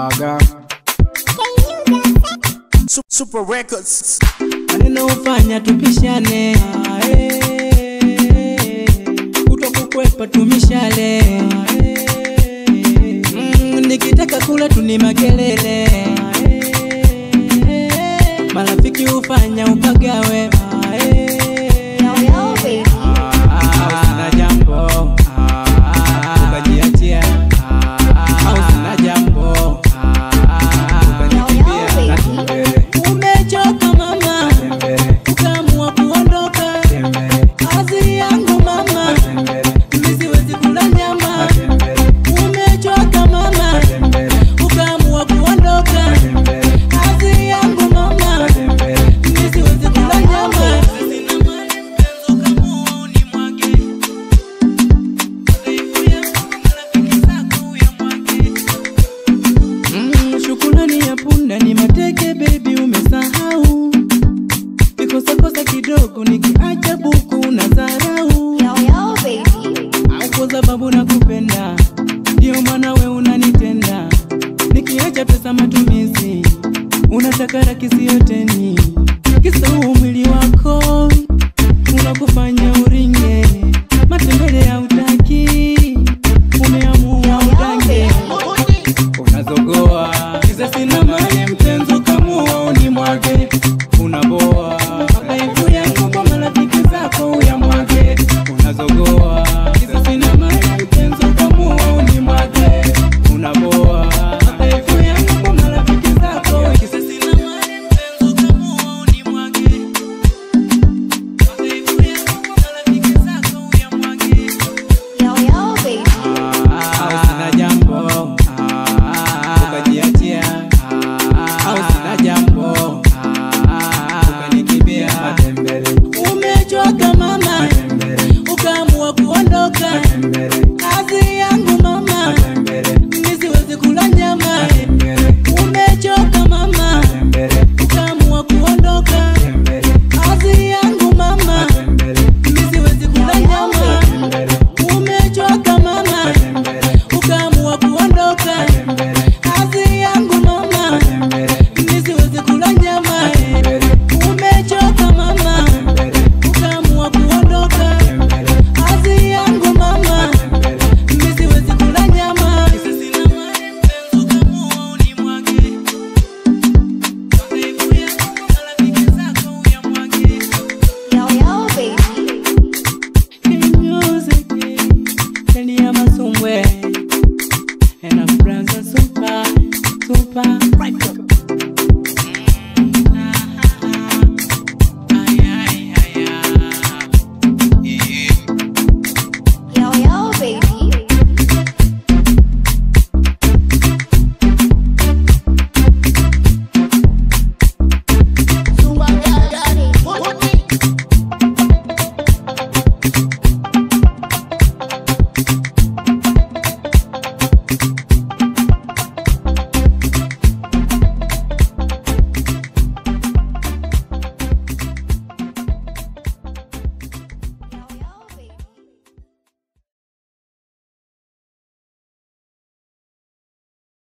Aga. Su- Super Records. maneno ufanya tupishane Ah, eh. kutokukwepa tumishale Ah, eh. Mm, nikitaka kula tuni makelele Ah, eh. marafiki ufanya upagawe Ah, eh. au sina jambo ukajiachia au sina jambo ukanikimbia umechoka mama ukaamua kuondoka kazi yangu mama mimi siwezi kula nyama umechoka mama ukaamua kuondoka kazi yangu mama mimi siwezi kula nyama sina mali mpenzi ukaamua unimwage Mm, shukrani ya punda ni mateke baby umesahau kikosakosa kidogo nikiacha buku na dharau au kwa sababu nakupenda ndio maana we unanitenda nikiacha pesa matumizi unataka rakisi yoteni kisau mwili wako unakufanya uringe matembele ya utaki umeamua udange unazogoa kisa sina mali mpenzi kamua unimwage unaboa madhaifu yangu kwa marafiki zako uyamwage unazogoa kisa sina mali mpenzi kamua unimwage unaboa madhaifu yangu kwa marafiki zako kisa sina mali mpenzi kamua unimwage madhaifu yangu kwa marafiki zako uyamwage au sina jambo ukajiachia au sina jambo ukanikimbia umechoka mama ukaamua kuondoka kazi yangu mama mimi siwezi kula nyama umechoka mama ukaamua kuondoka kazi yangu mama mimi siwezi kula nyama umechoka mama ukaamua kuondoka kazi yangu mama mimi siwezi kula nyama umechoka mama ukaamua kuondoka kazi yangu mama mimi siwezi kula nyama Kisa sina mali mpenzi ukaamua unimwage madhaifu yangu kwa marafiki zako uyamwage Music, ndani ya masumbwe